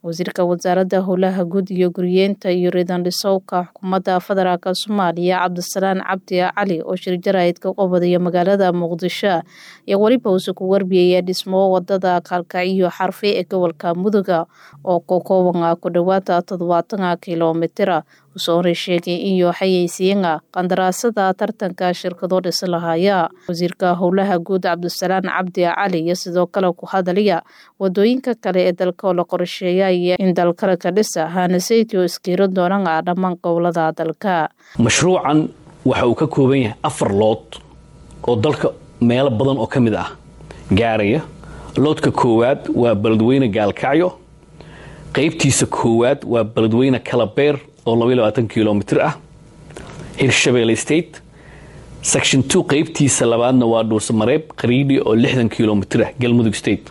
wasiirka wasaaradda howlaha guud iyo guryeenta iyo riidandhisowka xukuumadda federaalk soomaaliya cabdisalaan cabdi cali oo shirjarayd ka qobodaya magaalada muqdisho iyo weliba uuse ku warbiyaya dhismo wadada kaalkacyo xarfe ee gobolka muduga oo ka kooban ku dhowaada toddobaatan kilomitira usoona sheegay in xayeysiiyana qandaraasada tartanka shirkado dhisi lahaya wasiirka howlaha guud cabdisalaan cabdi cali iyo sidoo kale ku hadalaya wadooyinka kale ee dalka oo la qorsheeyay in dalkale ka dhisa hanasaytio iskiiro doonana dhammaan gobolada dalka mashruucan waxa uu ka kooban yahay afar lood oo dalka meelo badan oo ka mid ah gaaraya loodka koowaad waa beledweyne gaalkacyo qaybtiisa koowaad waa beledweyne kalabeer oo kilomitr ah hirshabelle state section two qaybtiisa labaadna waa dhuusamareeb qariidhi oo lixdan kilomitr ah galmudug state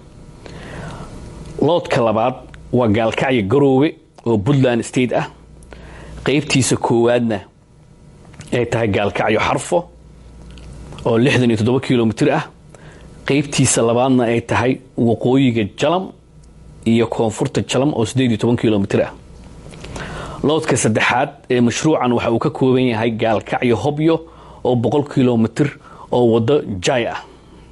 loodka labaad waa gaalkacyo garoowe oo puntland state ah qaybtiisa koowaadna ay tahay gaalkacyo xarfo oo lixdan iyo toddoba kilomitr ah qaybtiisa labaadna ay tahay waqooyiga jalam iyo koonfurta jalam oo siddeed iyo toban kilomitr ah loodka saddexaad ee mashruucan waxa uu ka kooban yahay gaalkacyo hobyo oo boqol kilomitr oo waddo jaay ah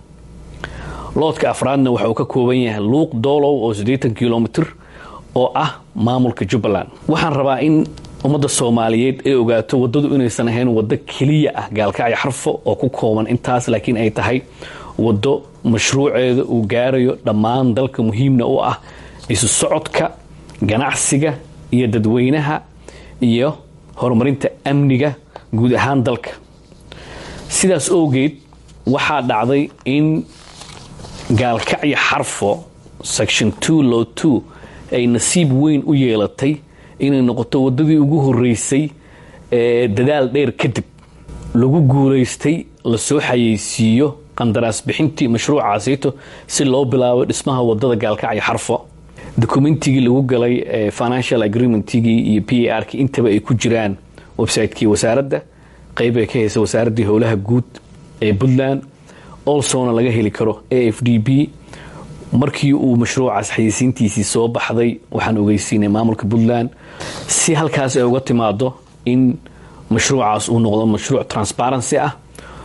loodka afraadna waxa uu ka kooban yahay luuq doolow oo siddeetan kilomitr oo ah maamulka jubbaland waxaan rabaa in ummadda soomaaliyeed ay ogaato waddadu inaysan ahayn waddo keliya ah gaalkacyo xarfo oo ku kooban intaas laakiin ay tahay waddo mashruuceeda uu gaarayo dhammaan dalka muhiimna u ah isu socodka ganacsiga iyo dadweynaha iyo horumarinta amniga guud ahaan dalka sidaas owgeed waxaa dhacday in gaalkacyo xarfo section two low two ay nasiib weyn u yeelatay inay noqoto waddadii ugu horeysay ee dadaal dheer kadib lagu guulaystay lasoo xayeysiiyo qandaraas bixintii mashruucaasito si loo bilaabo dhismaha wadada gaalkacyo xarfo dokumentigii lagu galay financial agreementigii iyo p a r ki intaba ay ku jiraan website-kii wasaaradda qayb ay ka haysa wasaaraddii howlaha guud ee puntland olsona laga heli karo a f d b markii uu mashruucaas xayeysiintiisii soo baxday waxaan ogeysiinay maamulka puntland si halkaas ay uga timaado in mashruucaas uu noqdo mashruuc transparency ah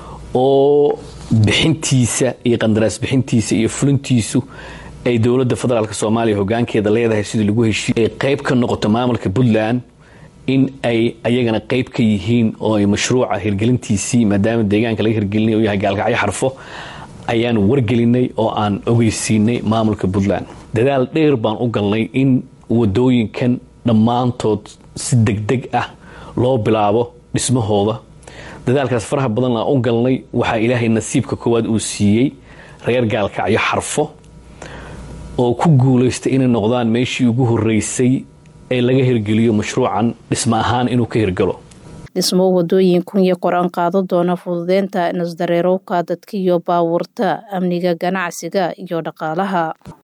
oo bixintiisa iyo qandaraas bixintiisa iyo fulintiisu ay dowladda federaalk soomaaliya hogaankeeda leedahay sidii lagu heshiiy ay qayb ka noqoto maamulka puntland in ay ayagana qayb ka yihiin oo ay mashruuca hirgelintiisii maadaama deegaanka laga hirgelinay uu yahay gaalkacyo xarfo ayaan wargelinay oo aan ogeysiinay maamulka puntland dadaal dheer baan u galnay in wadooyinkan dhammaantood si degdeg ah loo bilaabo dhismahooda dadaalkaas faraha badan aan u galnay waxaa ilaahay nasiibka koowaad uu siiyey reer gaalkacyo xarfo oo ku guulaystay inay noqdaan meeshii ugu horeysay ee laga hirgeliyo mashruucan dhismo ahaan inuu ka hirgalo dhismo wadooyin kun iyo qor-aan qaado doona fududeynta nasdareerowka dadka iyo baabuurta amniga ganacsiga iyo dhaqaalaha